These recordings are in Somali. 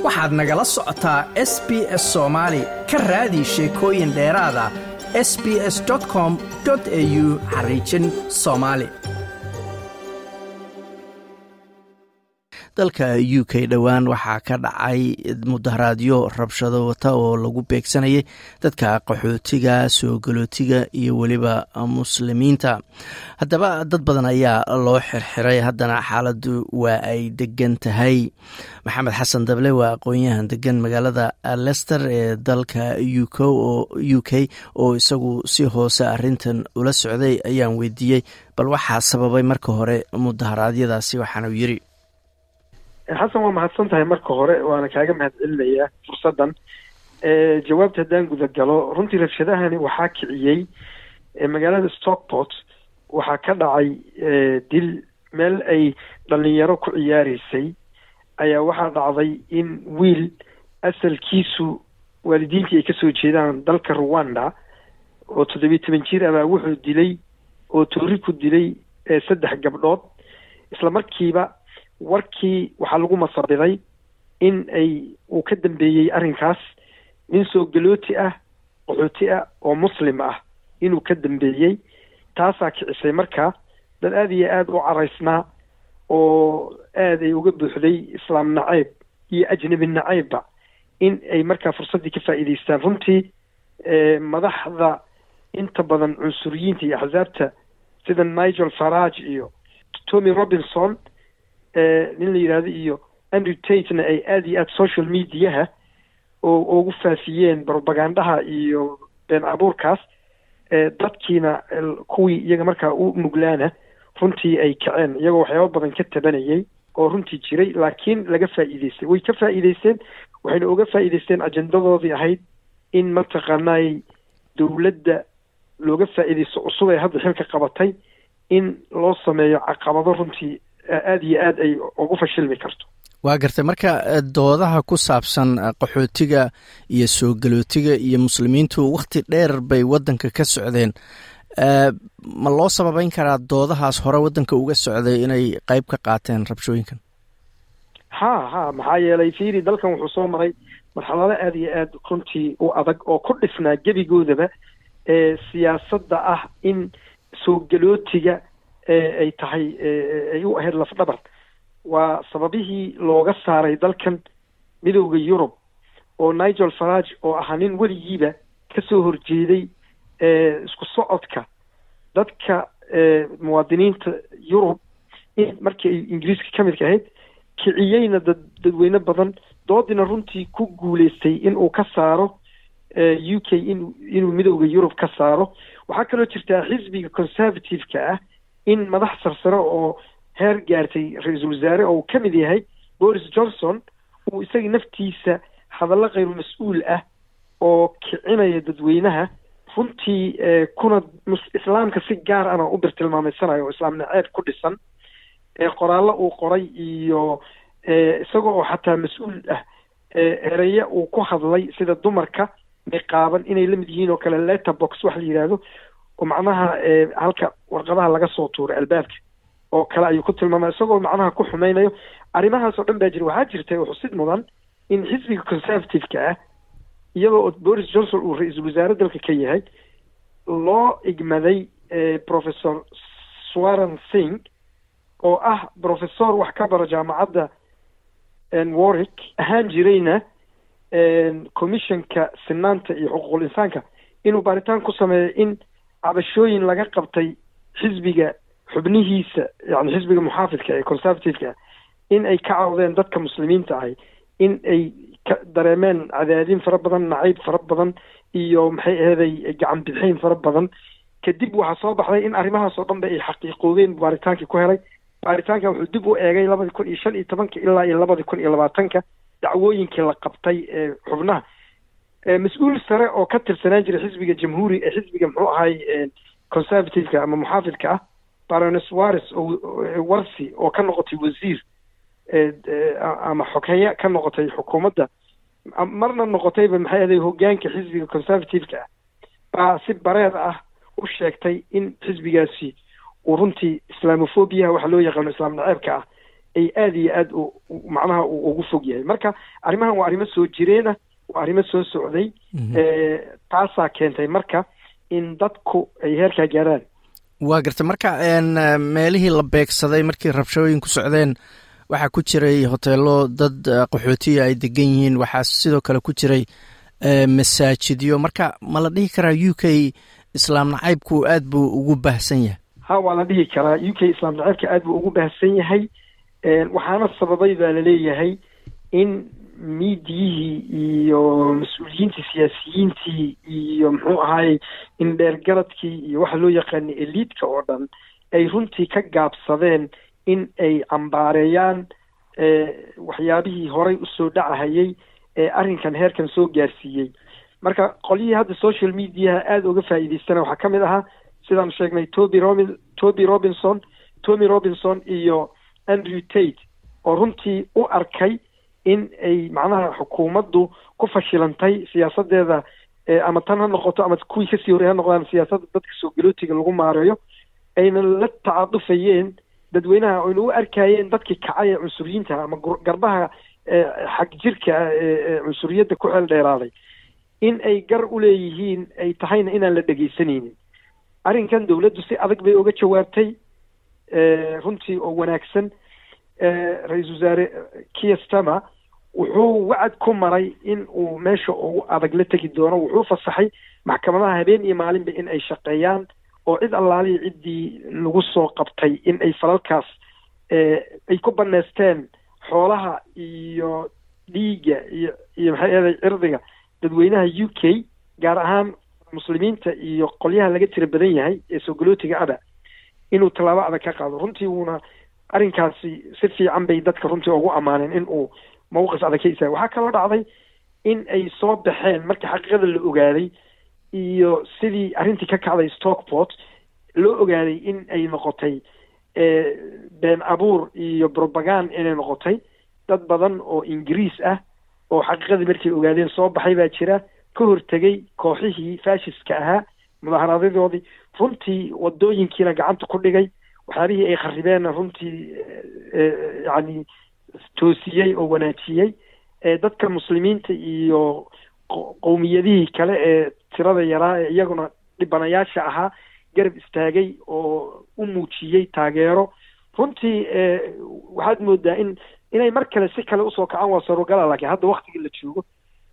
waxaad nagala socotaa s b s soomaali ka raadi sheekooyin dheeraada s b s com au xariijin soomaali dalka u k dhowaan waxaa ka dhacay mudaharaadyo rabshado wata oo lagu beegsanayay dadka qaxootiga soo galootiga iyo weliba muslimiinta haddaba dad badan ayaa loo xirxiray haddana xaaladdu waa ay degan tahay maxamed xasan dable waa aqoon-yahan degan magaalada lester ee dalka u k oo isagu si hoose arintan ula socday ayaan weydiiyey bal waxaa sababay marka hore mudaharaadyadaasi waxaanu yiri xasan waa mahadsan tahay marka hore waana kaaga mahad celinayaa fursaddan jawaabta haddaan guda galo runtii rabshadahani waxaa kiciyey magaalada stockport waxaa ka dhacay dil meel ay dhalinyaro ku ciyaareysay ayaa waxaa dhacday in wiil asalkiisu waalidiintii ay kasoo jeedaan dalka rwanda oo toddobiyi toban jir abaa wuxuu dilay oo toori ku dilay saddex gabdhood isla markiiba warkii waxaa lagu masabiday in ay uu ka dambeeyey arrinkaas nin soo galooti ah qaxooti ah oo muslim ah inuu ka dambeeyey taasaa kicisay marka dad aada iyo aada u caraysnaa oo aada ay uga buuxday islaam nacayb iyo ajnabi nacaybba in ay markaa fursaddii ka faa'iidaystaan runtii madaxda inta badan cunsuriyiinta iyo axsaabta sida nigel farage iyo tommy robinson nin la yidhaahdo iyo andrew tatena ay aada iyo aada social mediaha oo ugu faafiyeen propagandaha iyo been abuurkaas dadkiina kuwii iyaga markaa u nuglaana runtii ay kaceen iyagoo waxyaaba badan ka tabanayay oo runtii jiray laakiin laga faa'iideystay way ka faa'iideysteen waxayna uga faa'iideysteen ajendadoodii ahayd in mataqaanay dowladda looga faa'iideysto cusub ee hadda xilka qabatay in loo sameeyo caqabado runtii aada iyo aada ay ugu fashilmi karto waa gartay marka doodaha ku saabsan qaxootiga iyo soo galootiga iyo muslimiintu wakhti dheer bay waddanka ka socdeen ma loo sababeyn karaa doodahaas hore waddanka uga socday inay qeyb ka qaateen rabshooyinkan ha ha maxaa yeelay fiiri dalkan wuxuu soo maray marxalado aada iyo aada runtii u adag oo ku dhisnaa gebigoodaba ee siyaasadda ah in soo galootiga ay tahay ay u ahayd lafdhabar waa sababihii looga saaray dalkan midowda yurub oo nigel farage oo ahaa nin weligiiba kasoo horjeeday isku socodka dadka muwaadiniinta yurub in markii ay ingiriiska ka midka ahayd kiciyeyna dad dadweyne badan doodina runtii ku guuleystay in uu ka saaro u k in inuu midowda yurub ka saaro waxaa kaloo jirtaa xisbiga conservative-ka ah in madax sarsare oo heer gaartay ra-iisul wasaare oo uu ka mid yahay boris johnson uu isaga naftiisa hadallo khayru mas-uul ah oo kicinaya dadweynaha runtii kuna islaamka si gaar ana u birtilmaameysanayo oo islaam naceeb ku dhisan qoraallo uu qoray iyo isaga oo xataa mas-uul ah ereye uu ku hadlay sida dumarka niqaaban inay la mid yihiin oo kale letterbox wax la yidhaahdo oo macnaha halka warqadaha laga soo tuuray albaabka oo kale ayuu ku tilmaamay isagoo macnaha ku xumeynayo arrimahaas oo dhan baa jira waxaa jirtay oo xusid mudan in xisbiga conservative-ka ah iyadoo boris johnson uu ra-iisul wasaare dalka ka yahay loo igmaday professor swaran singh oo ah professor wax ka bara jaamacadda warwick ahaan jirayna commissionka sinaanta iyo xuquuqul insaanka inuu baaritaan ku sameeyo in cabashooyin laga qabtay xisbiga xubnihiisa yani xisbiga muxaafidka ee conservative-ka ah in ay ka cawdeen dadka muslimiinta ahay in ay ka dareemeen cadaadin fara badan nacayb fara badan iyo maxay aheeday gacan bixayn fara badan kadib waxaa soo baxday in arrimahaas oo dhan ba ay xaqiiqoobeen baaritaankii ku helay baaritaanka wuxuu dib u eegay labadi kun iyo shan iyo tobanka ilaa iyo labadi kun iyo labaatanka dacwooyinkii la qabtay ee xubnaha mas-uul sare oo ka tirsanaan jiray xisbiga jamhuuri ee xisbiga muxuu ahay conservative-ka ama muxaafidka ah barones wares oo warsi oo ka noqotay wasiir ama xogheya ka noqotay xukuumadda marna noqotayba maxay ahaday hogaanka xisbiga conservative-ka ah baa si bareed ah u sheegtay in xisbigaasi uu runtii islamofobiyaha waxa loo yaqaano islaam naceebka ah ay aada iyo aada macnaha uu ugu fog yahay marka arrimahan waa arrimo soo jireena waa arrimo soo socday taasaa keentay marka in dadku ay heerkaa gaaraan waa garta marka meelihii la beegsaday markii rabshooyin ku socdeen waxaa ku jiray hoteelo dad qaxootiya ay degan yihiin waxaa sidoo kale ku jiray masaajidyo marka ma la dhihi karaa u k islaam nacaybku aad buu ugu baahsan yahay ha waa la dhihi karaa u k islaam nacaybka aad buu ugu baahsan yahay waxaana sababay baa laleeyahay in miidiyihii iyo mas-uuliyiintii siyaasiyiintii iyo muxuu ahaayey indheergaradkii iyo waxa loo yaqaanay eliidka oo dhan ay runtii ka gaabsadeen in ay cambaareeyaan waxyaabihii horay usoo dhacahayay ee arrinkan heerkan soo gaarsiiyey marka qolyihii hadda social mediaha aada uga faa'iidaystana waxaa ka mid ahaa sidaan sheegnay toby robin toby robinson tommy robinson iyo andrew tate oo runtii u arkay in ay macnaha xukuumaddu ku fashilantay siyaasadeeda ama tan ha noqoto ama kuwii kasii horey ha noqdaan siyaasadda dadka soo galootiga lagu maareeyo ayna la tacadufayeen dadweynaha oyna u arkayeen dadkii kacay ee cunsuriyiinta ama garbaha xag jirka ee cunsuriyadda ku xeel dheeraaday in ay gar u leeyihiin ay tahayna inaan la dhegaysanaynin arrinkan dowladdu si adag bay uga jawaabtay runtii oo wanaagsan ra-iisul wasaare kiastama wuxuu wacad ku maray in uu meesha ugu adag la tegi doono wuxuu fasaxay maxkamadaha habeen iyo maalinba in ay shaqeeyaan oo cid allaalihi ciddii lagu soo qabtay in ay falalkaas ay ku baneysteen xoolaha iyo dhiigga iyo iyo maxay eeday cirdiga dadweynaha u k gaar ahaan muslimiinta iyo qolyaha laga tira badan yahay ee soo galootiga ada inuu tallaabo adag ka qaado runtii wuuna arrinkaasi si fiican bay dadka runtii ugu ammaaneen in uu mawqif adag ka istaaga waxaa kaloo dhacday in ay soo baxeen markii xaqiiqada la ogaaday iyo sidii arrintii ka kacday stockport loo ogaaday in ay noqotay been abuur iyo brobagand inay noqotay dad badan oo ingiriis ah oo xaqiiqadii markay ogaadeen soo baxay baa jira ka hortegay kooxihii fashiska ahaa mudaharaadyadooodii runtii wadooyinkiina gacanta ku dhigay waxyaabihii ay kharibeenna runtii yacni toosiyey oo wanaajiyey dadka muslimiinta iyo qowmiyadihii kale ee tirada yaraa ee iyaguna dhibanayaasha ahaa garab istaagay oo u muujiyey taageero runtii waxaad moodaa in inay mar kale si kale usoo kacaan waa sarogala laakiin hadda waktiga la joogo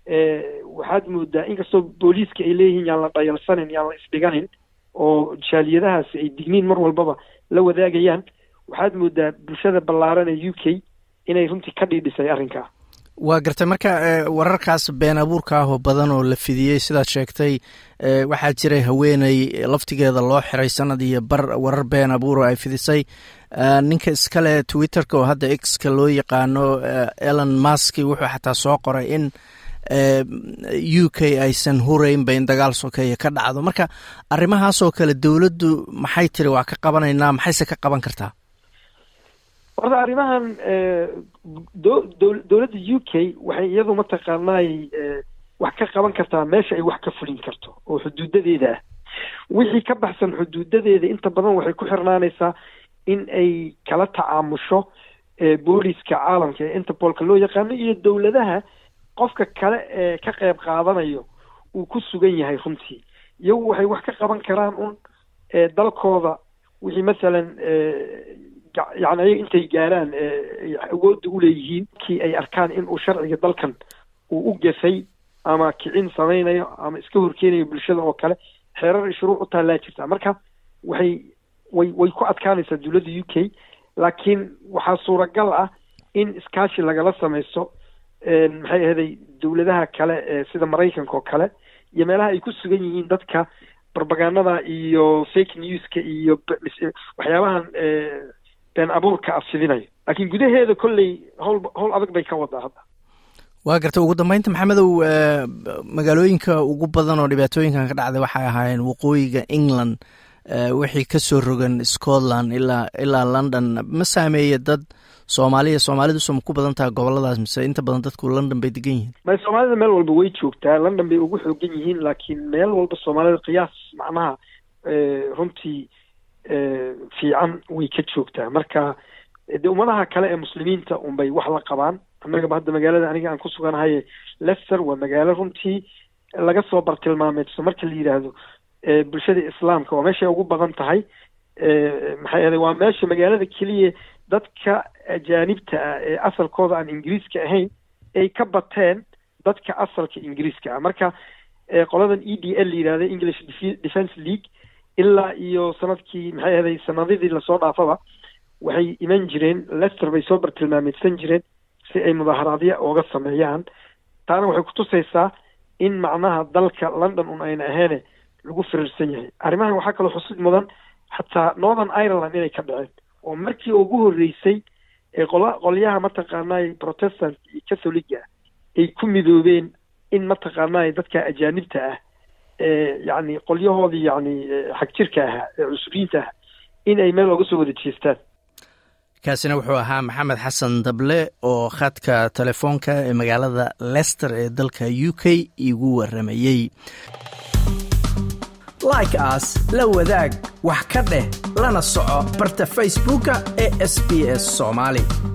waxaad moodaa inkastoo booliiska ay leeyihiin yaan la dhayalsanin yaan la isdhiganin oo jaaliyadahaasi ay digniin mar walbaba la wadaagayaan waxaad moodaa bulshada ballaaran ee u k inay runtii ka dhiidhisay arrinkaa waa gartay marka wararkaas been abuurka ah oo badan oo la fidiyey sidaad sheegtay waxaa jiray haweeney laftigeeda loo xiray sanad iyo bar warar been abuur oo ay fidisay ninka iskale twitterka oo hadda exka loo yaqaano elon maski wuxuu xataa soo qoray in u k aysan huraynba in dagaal sokeeye ka dhacdo marka arrimahaasoo kale dowladdu maxay tiri waa ka qabanaynaa maxayse ka qaban kartaa horta arrimahan dowladda u k waxay iyadu mataqaanaay wax ka qaban kartaa meesha ay wax ka fulin karto oo xuduudadeeda ah wixii ka baxsan xuduudadeeda inta badan waxay ku xirnaanaysaa in ay kala tacaamusho booliska caalamka ee interbolka loo yaqaano iyo dowladaha qofka kale ee ka qayb qaadanayo uu ku sugan yahay runtii iyagu waxay wax ka qaban karaan un dalkooda wixii masalan yani ayaga intay gaaraan awoodda uleeyihiin kii ay arkaan in uu sharciga dalkan uu u gafay ama kicin samaynayo ama iska horkeenayo bulshada oo kale xeerar i shuruuc u taallaa jirtaa marka waxay way way ku adkaanaysaa dowladda u k laakiin waxaa suuragal ah in iskaashi lagala samaysto maxay ahaday dowladaha kale ee sida maraykanka oo kale iyo meelaha ay ku sugan yihiin dadka barbagandada iyo fake newska iyo waxyaabahan been abuurka afsidinayo laakiin gudaheeda kolley howl howl adag bay ka wadaa hadda waa gartay ugu dambeynta maxamedow magaalooyinka ugu badan oo dhibaatooyinkan ka dhacday waxay ahaayeen waqooyiga england wixii kasoo rogan scotland ilaa ilaa london ma saameeye dad soomaaliya soomaalidusu ma ku badan tahay goboladaas mise inta badan dadku london bay degan yihiin may soomaalida meel walba way joogtaa london bay ugu xoogan yihiin laakiin meel walba soomaalida qiyaas macnaha runtii fiican way ka joogtaa marka dee ummadaha kale ee muslimiinta unbay wax la qabaan annagaba hadda magaalada aniga aan ku suganahay lester waa magaalo runtii laga soo bartilmaameedso marka la yidhaahdo bulshada islaamka waa meeshay ugu badan tahay maxay ahaday waa meesha magaalada keliya dadka ajaanibta ah ee asalkooda aan ingiriiska ahayn ay ka bateen dadka asalka ingiriiska ah marka qoladan e d l la yidhahda english defence league ilaa iyo sanadkii maxay ahaday sanadidii lasoo dhaafaba waxay iman jireen lester bay soo bartilmaameedsan jireen si ay mudaaharaadya ooga sameeyaan taana waxay kutusaysaa in macnaha dalka london un ayna aheene lagu firirsan yahay arrimahan waxaa kaloo xusid mudan xataa northern ireland inay ka dhaceen oo markii ugu horreysay ee qola qolyaha mataqaanay protestant iyo catholiga ay ku midoobeen in mataqaanay dadka ajaanibta ah ee yacni qolyahoodii yacni xag jirka ahaa ee cusuriyiinta ah in ay meel ooga soo wada jeestaan kaasina wuxuu ahaa maxamed xasan dable oo khadka telefoonka ee magaalada lester ee dalka u k igu waramayey like aas la wadaag wax ka dheh lana soco barta facebooka ee sb s soomaali